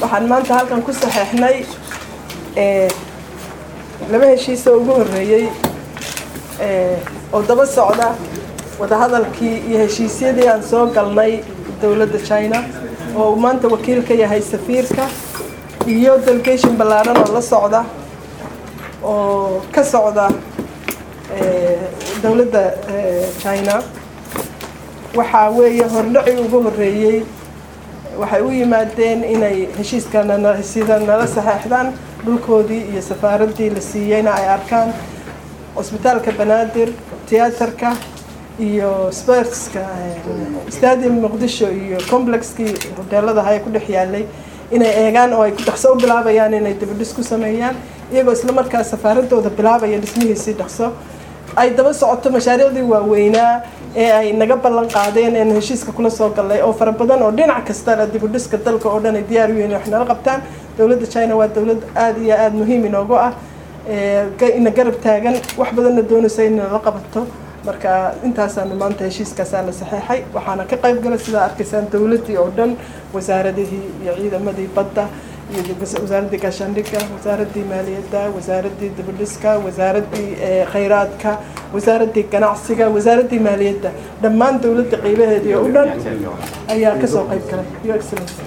waxaan maanta halkan ku saxeexnay laba heshiisa ugu horreeyey oo daba socda wadahadalkii iyo heshiisyadii aan soo galnay dowladda china oo uu maanta wakiil ka yahay safiirka iyo delegation ballaaran oo la socda oo ka socda dowladda china waxaa weeye hordhaci ugu horreeyey waxay u yimaadeen inay heshiiskana sida nala saxeexdaan dhulkoodii iyo safaaraddii la siiyeyna ay arkaan cusbitaalka banaadir tiyaatarka iyo sportska stadium muqdisho iyo complexkii hoteelada haya ku dhex yaalay inay eegaan oo ay dhaqso u bilaabayaan inay dibadhis ku sameeyaan iyagoo isla markaa safaaradooda bilaabaya dhismihiisii dhaqso ay daba socoto mashaariicdii waaweynaa ee ay naga ballan qaadeen eenu heshiiska kula soo gallay oo fara badan oo dhinac kastana dibudhiska dalka oo dhan ay diyaar u yihiin wax nala qabtaan dowladda china waa dowlad aada iyo aada muhiim inoogu ah ina garab taagan wax badanna doonaysa in nala qabato marka intaasaanu maanta heshiiskaasaa la saxeexay waxaana ka qayb gala sidaa arkaysaan dowladdii oo dhan wasaaradihii iyo ciidamadii badda iyo wasaaraddii gaashaandhigga wasaaraddii maaliyadda wasaaraddii dibadhiska wasaaraddii khayraadka wasaaraddii ganacsiga wasaaraddii maaliyadda dhammaan dowladda qiibaheedii oo dhan ayaa kasoo qayb galay your excellency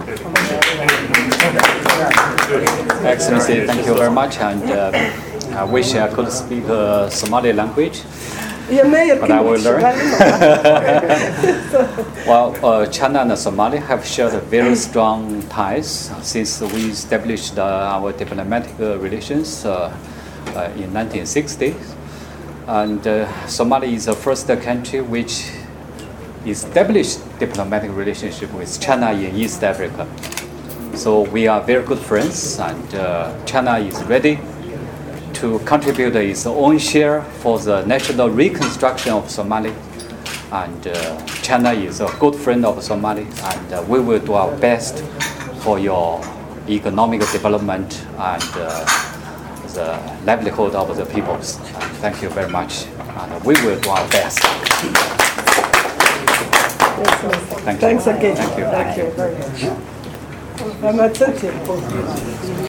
Excellency, thank you very much, and uh, I wish I could speak uh, Somali language. iyo mayorkii But I will learn. Muqdisho. Well, uh, China and Somalia have shared very strong ties since we established uh, our diplomatic uh, relations uh, uh, in 1960. And uh, Somalia is the first country which established diplomatic relationship with China in East Africa. So we are very good friends, and uh, China is ready to contribute its own share for the national reconstruction of Somalia. And uh, China is a good friend of Somalia, and uh, we will do our best for your economic development and uh, the livelihood of the peoples. And thank you very much, and we will do our best. Thank you. Thanks again. Thank you. Thank you. very much. Waa mahadsantihiin.